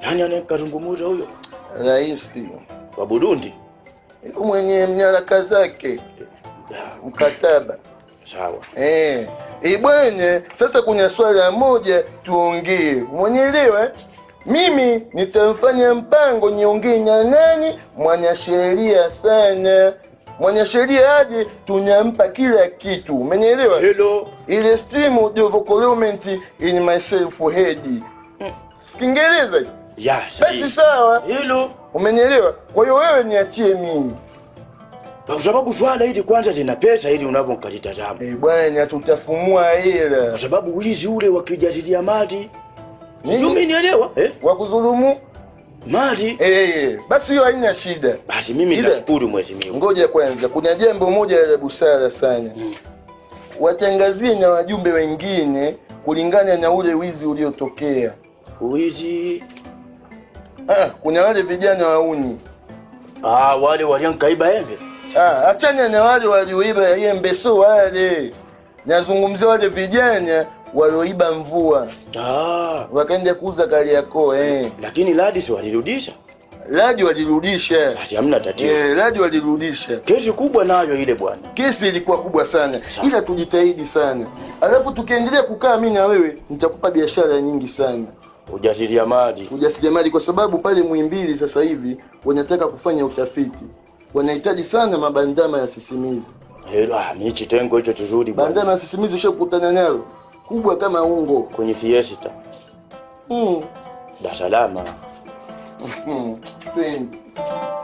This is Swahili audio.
Nani anayekazungumuza huyo? Rais Wa Burundi? yuko mwenye nyaraka zake mkataba Sawa. eh. Ibwenye, sasa kuna swala moja tuongee, mwenyelewa mimi nitamfanya mpango niongee na nani? Mwanasheria sana, mwanasheria aje, tunampa kila kitu, umenielewa? Hello. ile stimu development in myself head Kiingereza hicho? Ya, basi sahihi. sawa, Hello. umenielewa? Kwa hiyo wewe niachie mimi Kwa sababu swala hili kwanza lina pesa ili unavyokalitazama. eh, bwana, tutafumua hela Kwa sababu wizi ule wa kijasiriamali. Nini? Sijui umenielewa? Eh? wa kudhulumu Mali. eh, basi hiyo haina shida. Basi mimi Ila- nashukuru mheshimiwa. Ngoja kwanza, kuna jambo moja la busara sana, watangazie na wajumbe wengine kulingana na ule wizi uliotokea. Wizi. Ah, kuna wale vijana wauni Ah, wale waliankaiba embe. Ah, achana na wale walioiba yembe, so wale nazungumzia wale vijana walioiba mvua Ah, wakaenda kuuza Kariakoo. Eh, lakini Ladis walirudisha. radi walirudisha. Basi hamna tatizo. Eh, radi walirudisha. Kesi kubwa nayo ile bwana. Kesi ilikuwa kubwa sana, Sawa. ila tujitahidi sana. Alafu tukiendelea kukaa mimi na wewe, nitakupa biashara nyingi sana, Ujasiriamali. ujasiriamali, kwa sababu pale Muhimbili sasa hivi wanataka kufanya utafiti, wanahitaji sana mabandama ya sisimizi. Hero, ah, mi kitengo hicho kizuri bwana. Bandama ya sisimizi ushakutana nalo, kubwa kama ungo. Kwenye fiesta. Mm. Dar es Salaam. Mm. Twende.